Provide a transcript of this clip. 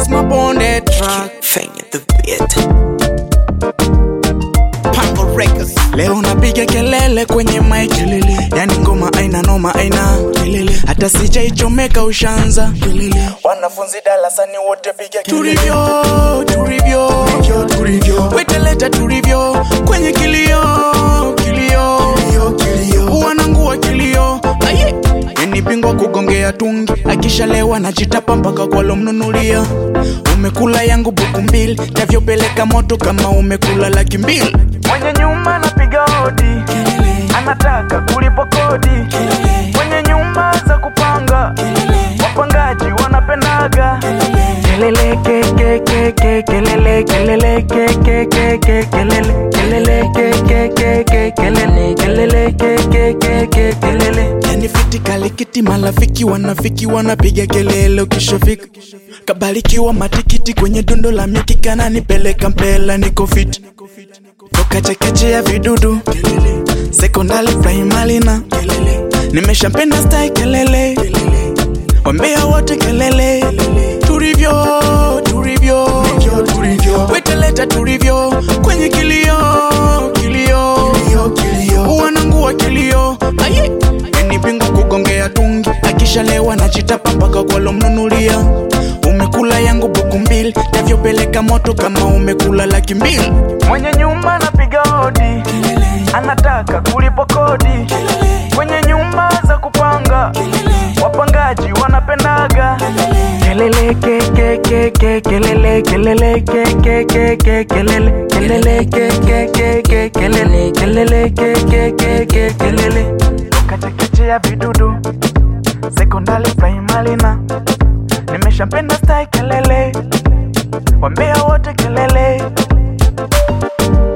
that's my bonded track Fanya the beat. Pango Records. Leo napiga kelele kwenye mic kelele, yani ngoma aina noma aina kelele, hata sijaichomeka ushanza kelele. Wanafunzi darasani wote piga kelele, turivyo turivyo turivyo, weteleta turivyo kwenye kilio kilio kilio, wanangu wa kilio aye yani bingwa kugongea tungi, akishalewa najitapa mpaka kwalomnunulia. Umekula yangu buku mbili, tavyopeleka moto kama umekula laki mbili. mwenye nyumba anapiga hodi anataka kulipa kodi kwenye nyumba za kupanga wapangaji wanapendaga kelele ke ke ke ke kelele kelele ke ke ke ke kelele kelele ke ke ke ke kelele kelele ke ke ke ke kelele yani fiti kalikiti malafiki wanafiki wanapiga kelele ukishafika kabarikiwa matikiti kwenye dundo la miki kananipeleka mpela niko fiti toka chekeche ya vidudu sekondari primary na nimeshampenda stai kelele wambea wote kelele turivyo turivyo weteleta turivyo kwenye kilio kilio wanangu wa kilio aye ni bingwa kugongea tungi akishalewa na chitapa mpaka kwalomnunulia umekula yangu buku mbili tavyopeleka moto kama umekula laki mbili mwenye nyumba anapiga hodi anataka kulipa kodi kwenye nyumba za kupanga wapangaji wanapendaga kelele ke ke ke ke kelele kelele ke ke ke ke kelele kelele ke ke ke ke kelele kelele ke ke ke ke kelele kachekeche ya vidudu sekondari primary na nimeshampenda stai kelele wambea wote kelele